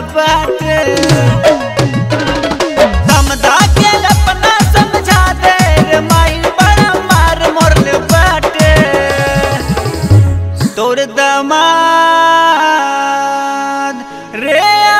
बाटे समझा के अपना समझा दे रे माई बड़ा मार मोरले बाटे तोर दमाद रे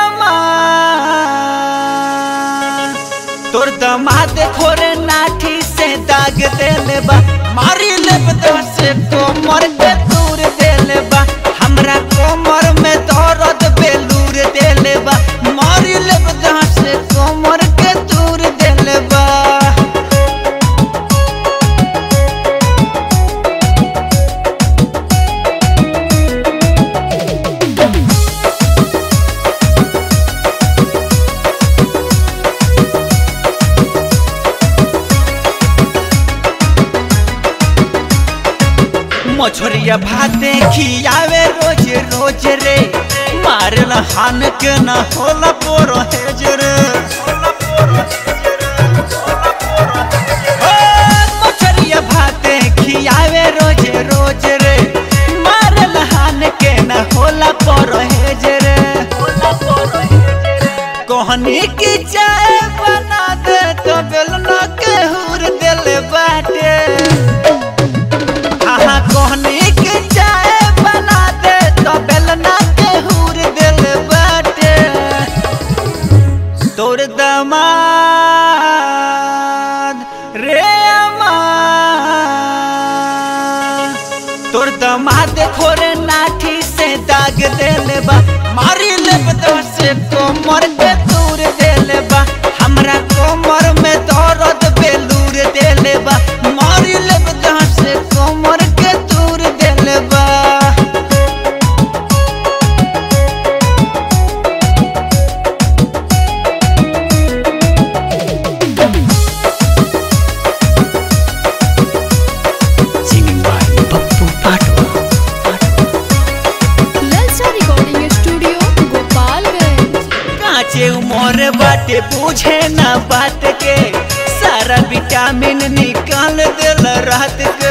अमाद तोर दमाद खोरे नाठी से दाग देले बा मारी लेब से कोमर के दूर देले बा हमरा कोमर में दर्द बेलूर देले बा मारी लेब से कोमर के दूर देले बा मछरिया भाते खियावे रोज रोज रे मारल हान के न होला पोरो हेज रे ओ, मछरिया भाते खियावे रोज रोज रे मारल हान के न होला पोरो हेज रे कहनी की चाय बना दे तो बेलना के हुर देले बाटे आहा कहनी के चाय बना दे तो बेलना के हूर दिल बाटे तोर दमाद रे अमाद तोर दमाद खोरे नाठी से दाग देले बा मारी लेब से कोमर के दूर देले बा हमरा कोमर में दर्द बेलूर देले बा मारी लेब से कोमर के दूर देले बा Singing by Pappu Patwa. ललचा रिकॉर्डिंग स्टूडियो गोपालगंज काचे उमर बाटे पूछे ना बात के सारा विटामिन निकाल दिल रात के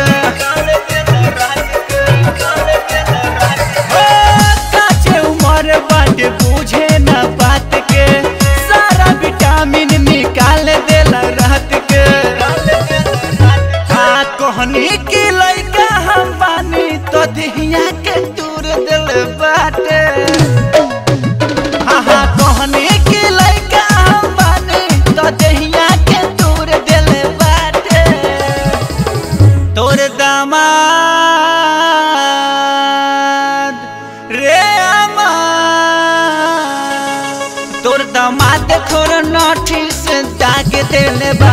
ओ, काचे उमर बाटे पूछे ना बात के सारा विटामिन निकाल दिल रात के हाँ कहनी की लइका हम बानी तो दिहिया के दूर दिल बाटे आहा कहनी की लइका हम बानी तो दहिया के दूर दिल बाटे तोर दामाद रे अमाद तोर दामाद खोर नठी से दाग देले बा